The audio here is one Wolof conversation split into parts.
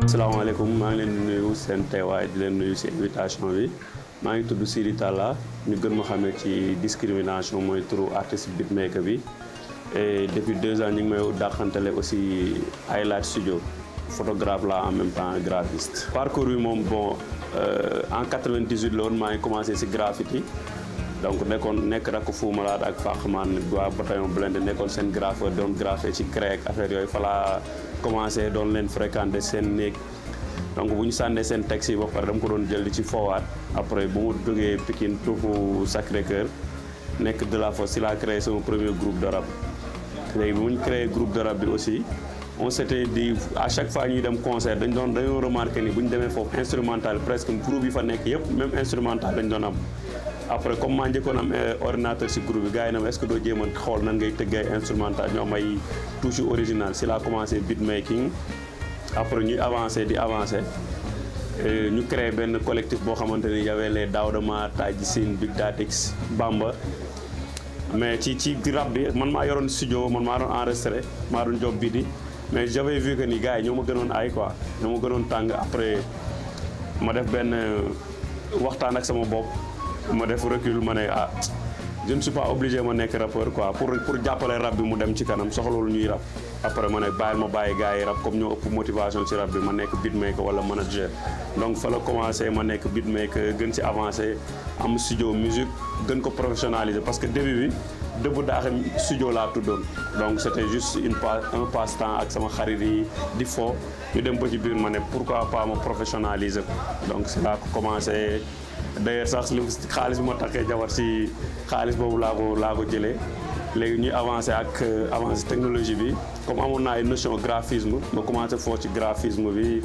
asalaamaaleykum maa ngi leen di nuyu seen teewaay di leen nuyu si invitation bi maa ngi tudd Sidi Talla ñu gën ma xamee ci discrimination mooy turu artiste beatmaker bi et depuis deux ans ñu ngi may dàqantale aussi Highlight Studio photographe la en même temps graphiste. parcours bi moom bon en 98 la woon maa ngi commencé si graffiti donc nekkoon nekk rakk Fou Malade ak Fakman waa bataillon Blindé nekkoon seen graffeur doon graffé ci CREC affaire yooyu fa laa commencé doon leen fréquenté seen néeg donc bu ñu sànnee seen texte yi ba pare dama ko doon jël di ci foowaat après bu mu jógee Pikine tuufu Sacré-Cœur nekk de la force si laa créé sama premier groupe de rap léegi bu ñu créé groupe de rap bi aussi on s'était dit à chaque fois ñuy dem concert dañ doon dañoo remarqué ni bu ñu demee foofu instrumental presque groupe yi fa nekk yëpp même instrumental dañ doon am après comme maa njëkkoon am ordinateur si groupe bi gars yi na ma est-ce que doo jéem a xool nan ngay tëggee instrumental ñoo am ay touche original si laa commencé beatmaking après ñuy avancé di avancé ñu créé benn collectif boo xamante ni y avait les Daouda Ma Taji Sine Big Datix Bamba mais ci ci rap bi man maa yoroon studio man maa doon enregistré maa doon job bi di mais j'avais vu que ni gars yi ñoo ma gënoon ay quoi ñoo ma gënoon tàng après ma def benn waxtaan ak sama bopp ma def recul ma ne ah je ne suis pas obligé ma nekk rappeur quoi pour pour jàppale rap bi mu dem ci kanam soxlawul ñuy rap après ma ne bàyyil ma bàyyi gars yi rap comme ñoo ëpp motivation ci rap bi ma nekk beatmaker wala manager donc fa la commencé ma nekk beatmaker gën ci avancé am studio musique gën ko professionnaliser parce que début bi dëbb daaxam studio laa tuddoon donc c' était juste une pa un passe temps ak sama xarit yi di fo ñu dem ba ci biir ma ne pourquoi pas ma professionnaliser ko donc c' laa ko commencé d'ailleurs sax li xaalis bi ma takkee jabar si xaalis boobu laa ko laa ko jëlee léegi ñuy avancé ak avancé technologie bi comme amoon naa ay notion graphisme ma commencé foo ci graphisme bi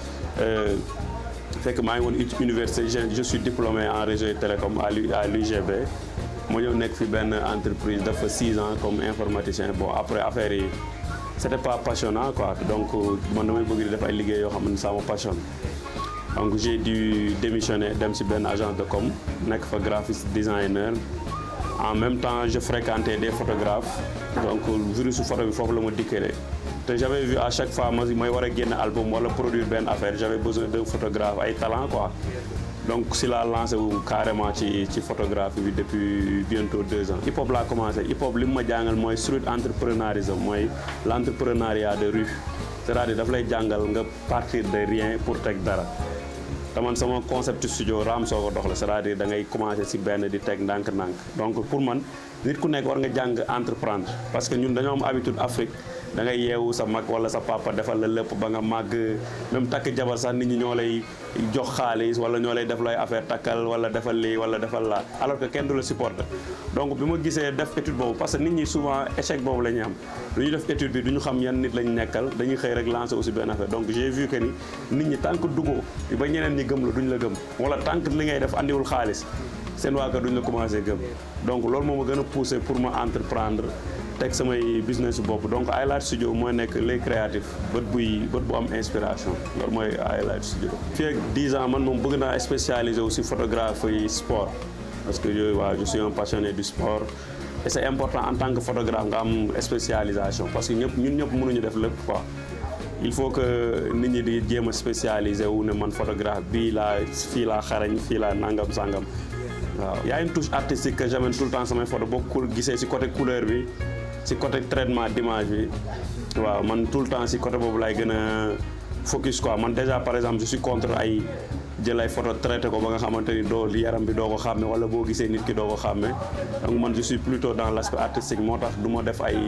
fekk maa ngi woon université je suis diplômé en réseau et télécom à l'UGB ma ñëw nekk fi benn entreprise dafa six ans comme informaticien bon après affaire yi c'était pas passionnant quoi donc man damay bëgg di def ay liggéey yoo xam ne ça me passionne donc j'ai dû démissionner dem ci benn agence de com nekk fa graphiste designer en même temps je fréquentais des photographes donc virus photo bi foofu la ma dikkale te j'avais vu à chaque fois ma may war a génn album wala produire benn affaire j'avais besoin d'un photographe ay talent quoi donc si laa lancé wu carrément ci ci photographie bi depuis bientôt deux ans hip hop laa commencé hip hop li mu ma jàngal mooy street entrepreneurisme mooy l'entrepreneuriat de rue c'est-à-dire daf lay jàngal nga partir de rien pour teg dara te man sama concept studio raam soo ko dox la c'est-à-dire da ngay commencer ci benn di teg ndànk-ndànk donc pour man nit ku nekk war nga jàng entreprendre parce que ñun dañoo am habitude Afrique da ngay yeewu sa mag wala sa papa defal la lépp ba nga màgg même takk jabar sax nit ñi ñoo lay jox xaalis wala ñoo lay def lay affaire takkal wala defal lii wala defal la alors que kenn du la supporter donc bi ma gisee def étude boobu parce que nit ñi souvent échec boobu la ñuy am du ñu def étude bi du ñu xam yan nit lañ nekkal dañuy xëy rek lancer aussi benn affaire donc j'ai vu que ni nit ñi tant que duggoo ba ñeneen ñi gëm la duñ la gëm wala tant que li ngay def andiwul xaalis seen waa kër duñ la commencé gëm donc loolu moo ma gën a poussé pour ma entreprendre teg samay business bopp donc Highlight Studio mooy nekk les créatifs bët buy bët bu am inspiration loolu mooy Highlight Studio. fii ak 10 ans man moom bëgg naa spécialisé aussi photographie sport parce que yooyu waaw je suis un passionné du sport et c'est important en tant que photographe nga am spécialisation parce que ñëpp ñun ñëpp mënuñu def lépp quoi. il faut que nit ñi di jéem a spécialisé wu ne man photographe bii laa fii laa xarañ fii laa nangam sangam waaw y a une touche artistique que j'amène tout le temps samay photo boo ko gisee ci côté couleur bi ci côté traitement d'image bi waaw man tout le temps ci côté boobu laay gën a focus quoi man déjà par exemple je suis contre ay jël ay photo traité ko ba nga xamante ni doo yaram bi doo ko xàmme wala boo gisee nit ki doo ko xàmme donc man je suis plutôt dans l'aspect artistique moo tax du ma def ay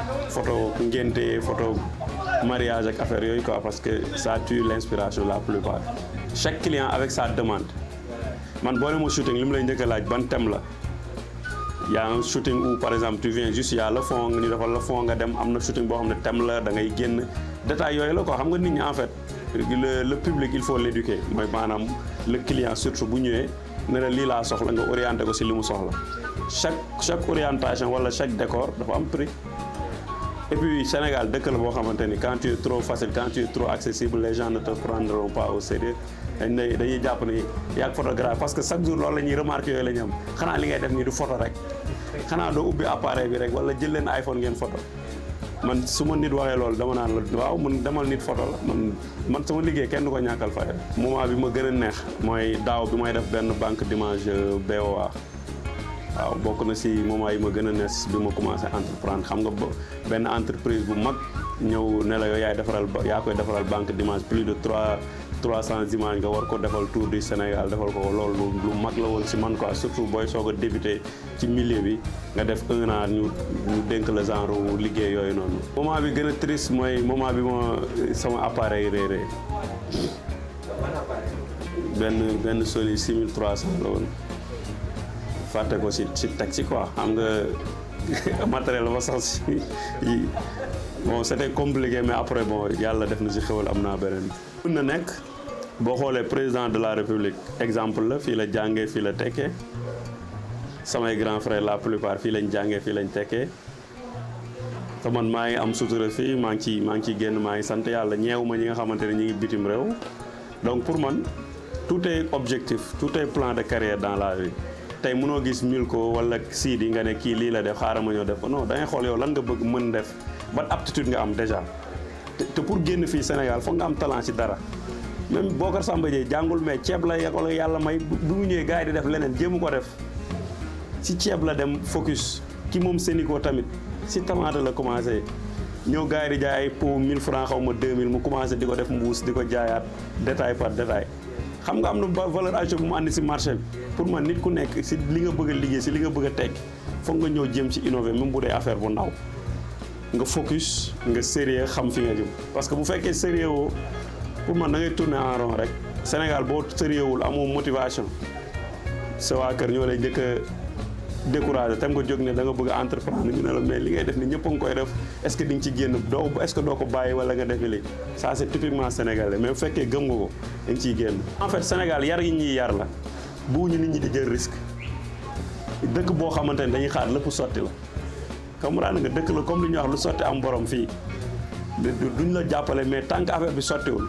photo ngénte photo mariage ak affaire yooyu quoi parce que ça tue l'inspiration la plupart chaque client avec sa demande man boo ne ma shooting li mu lay njëkk a laaj ban thème la y a un shooting où par exemple tu viens juste y a le fond ñu defal le fond nga dem am na shooting boo xam ne thème la da ngay génn détail yooyu la quoi xam nga nit ñi en fait le le public il faut l'éduquer mooy maanaam le client surtout bu ñëwee ne la lii laa soxla nga orienté ko ci li mu soxla chaque chaque orientation wala chaque décor dafa am prix et puis Sénégal dëkk la boo xamante ni quand tu es trop facile quand tu es trop accessible les gens ne te prendront pas au sérieux dañ lay dañuy jàpp ni yaag photographe parce que chaque jour loolu la ñuy remarqué yooyu la ñu am xanaa li ngay def nii du photo rek xanaa doo ubbi appareil bi rek wala jël leen iPhone ngeen photo man su ma nit waxee loolu dama naan la waaw man demal nit photo la man man sama liggéey kenn du ko ñàkkal fayda moment bi ma gën a neex mooy daaw bi may def benn banque d'image BOA waaw bokk na si moment yi ma gën a nees bi ma commencé entreprendre xam nga benn entreprise bu mag ñëw ne la yow yaay defaral yaa koy defaral banque d'image plus de trois trois cent images nga war ko defal tour du Sénégal defal ko loolu lu mag la woon si man quoi surtout booy soog a débuté ci milieu bi nga def un an ñu ñu dénk la genre liggéey yooyu noonu. moment bi gën a triste mooy moment bi ma sama appareil réeree benn benn Sony 6300 la woon fàtte ko si si taxi quoi xam nga matériel ba sax si bon c'était compliqué mais après bon yàlla def na si xewal am naa beneen. mën na nekk. boo xoolee président de la république exemple la fii la jàngee fii la tekkee samay grand frère la plupart fii lañ jàngee fii lañ tekkee te man maa ngi am sutura fii maa ngi ciy maa ngi ciy génn maa ngi sant yàlla ñeewu ma ñi nga xamante ne ñu ngi bitim réew donc pour man tout est objectif tout est plan de carrière dans la vie tey mënoo gis Milko wala Sidi nga ne kii lii la def xaaral ma ñëw def ko non da ngay xool yow lan nga bëgg mën def ban aptitude nga am déjà te pour génn fii Sénégal foog nga am talent ci dara même Bokar Samba Dieye jàngul mais ceeb la wala yàlla may bu mu ñëwee gars yi di def leneen jéemu ko def ci ceeb la dem focus ki moom Sénico tamit si tomate la commencé ñëw gars yi di jaay ay pot 1000 francs xaw ma 2000 mu commencé di ko def mbuus di ko jaayaat détail par détail xam nga am na valeur ajoutée bu mu àndi si marché bi pour man nit ku nekk si li nga bëgg a liggéey si li nga bëgg a tekki foog nga ñëw jëm ci innover même bu dee affaire bu ndaw nga focus nga sérieux xam fi nga jëm parce que bu fekkee sérieux woo pour man da ngay tourner en rond rek Sénégal boo sérieux wul amoo motivation sa waa kër ñoo lay njëkk a découragé tam nga jóg ne da nga bëgg a entreprendre ñu ne la mais li ngay def ni ñëpp a ngi koy def est-ce que di nga ci génn doo est-ce que doo ko bàyyi wala nga defi lii ça c'est typiquement sénégalais mais bu fekkee gëm nga ko da nga ciy génn. en fait Sénégal yar yi ñuy yar la buuñu nit ñi di jël risque dëkk boo xamante ne dañuy xaar lépp sotti la comme nga dëkk la comme li ñuy wax lu sotti am borom fii. duñ la jàppale mais tant que affaire bi sottiwul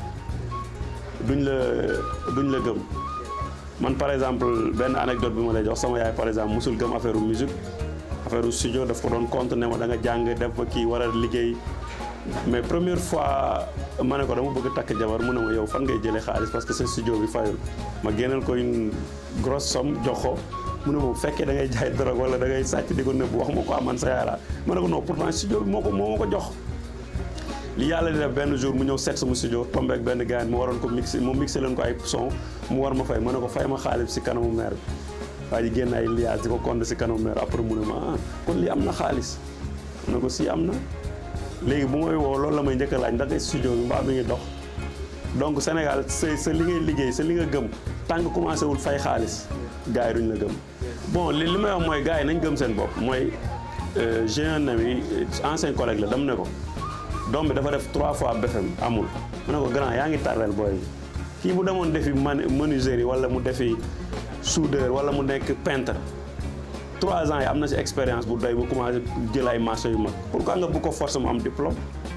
duñ la duñ la gëm man par exemple benn anecdote bi ma lay jox sama yaay par exemple musul gëm affaire musique affaire studio daf ko doon compte ne ma da nga jàng def ba kii war a liggéey mais première fois ma ne ko dama bëgg takk jabar mu ne ma yow fan ngay jëlee xaalis parce que sa studio bi fayul ma génneel ko une grosse somme jox ko mu ne ma bu fekkee da ngay jaay drogue wala da ngay sàcc di ko nëbb wax ma ko aman sa yaay laa ma ne ko non pourtant studio bi moo ko moo ma ko jox li yàlla di def benn jour mu ñëw seet sama studio tombé ak benn gars mu waroon ko mixé mu mixé leen ko ay son mu war ma fay ma ne ko fay ma xaalis si kanamu maire bi waa ji génn ay liaas di ko compte si kanamu maire après mu ne ma ah kon lii am na xaalis ma ne ko si am na léegi bu may woo loolu la may njëkk a laaj ndax studio bi mbaa mi ngi dox donc Sénégal sa sa li ngay liggéey sa li nga gëm tant que commencé wul fay xaalis gars yi duñ la gëm bon li li may wax mooy gars yi nañ gëm seen bopp mooy j'ai un ami ancien collègue la dam ne ko doom bi dafa def trois fois BFM amul mu ne ko grand yaa ngi tardel booy bi kii bu demoon defi menuiserie wala mu defi soudeur wala mu nekk peintre trois ans yi am na ci expérience bu doy bu commencé jël ay marché yu mag pourquoi nga bu ko force mu am diplôme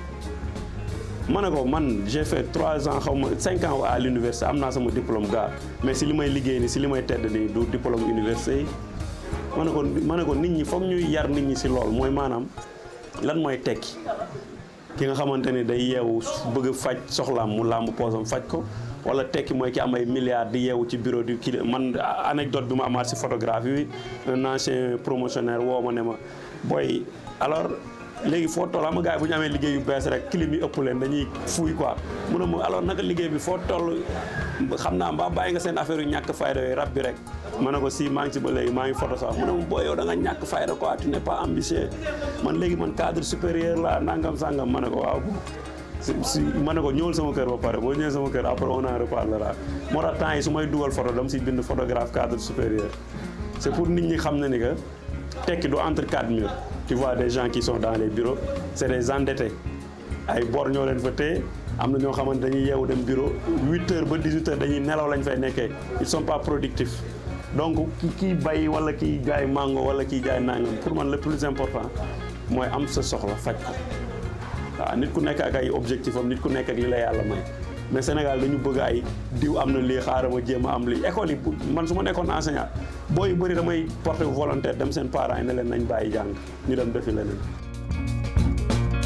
ma ne ko man j'ai fait trois ans xaw ma cinq ans à l'université am naa sama diplôme gars mais si li may liggéey ni si li may tedd nii du diplôme université yi ma ne ko ma ne ko nit ñi foog ñuy yar nit ñi si lool mooy maanaam lan mooy tekki ki nga xamante ni day yeewu bëgg faj soxlaam mu làmb poosam faj ko wala tekki mooy ki am ay milliards di yeewu ci bureau du kii man anecdote bi ma amaat si photographie bi un ancien promotionnaire woo ma ne ma booy alors léegi foo toll ama gars yi bu ñu amee liggéey yu bees rek clim yi ëpp leen dañuy fuuy quoi mu ne ma alors naka liggéey bi foo toll xam naa mbaa bàyyi nga seen affaire yu ñàkk fayda yooyu rab bi rek ma ne ko si maa ngi si ba léegi maa ngi photo sax mu ne ma booy yow da nga ñàkk fayda quoi tu n'es pas ambitieux man léegi man cadre supérieur la nangam sangam ma ne ko waaw si si ma ne ko ñëwal sama kër ba pare boo ñëwee sama kër après on en reparlera moo tax temps yi su may dugal photo dama si bind photographe cadre supérieur c'est pour nit ñi xam na ni que tekki du entre quatre murs tu vois des gens qui sont dans les bureaux c'est des endettés ay bor ñoo leen fa téye am na ñoo xamante dañuy yeewu dem bureau huit heures ba dix-huit heures dañuy nelaw lañ fay nekkee ils sont pas productifs donc ki kii bay wala kiy jaay mango wala kiy jaay nangam pour man le plus important mooy am sa soxla faj ko waaw nit ku nekk ak ay objectif am nit ku nekk ak li la yàlla may mais Sénégal dañu bëgg ay diw am na lii xaaral ma jéem a am lii école yi man su ma nekkoon enseignant booy yu bëri damay porter volontaire dem seen parents yi ne leen nañ bàyyi jàng ñu dem defi leneen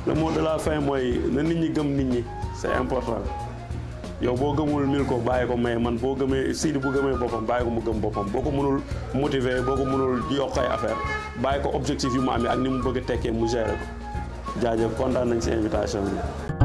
le mot de la fin mooy na nit ñi gëm nit ñi c'est important yow boo gëmul mil ko bàyyi ko mais man boo gëmee Sidy bu gëmee boppam bàyyi ko mu gëm boppam boo ko mënul motiver boo ko mënul yokk ay affaire bàyyi ko objectif yu mu amee ak ni mu bëgg a tekkee mu gérer ko jaajëf kontaan nañ si invitation bi.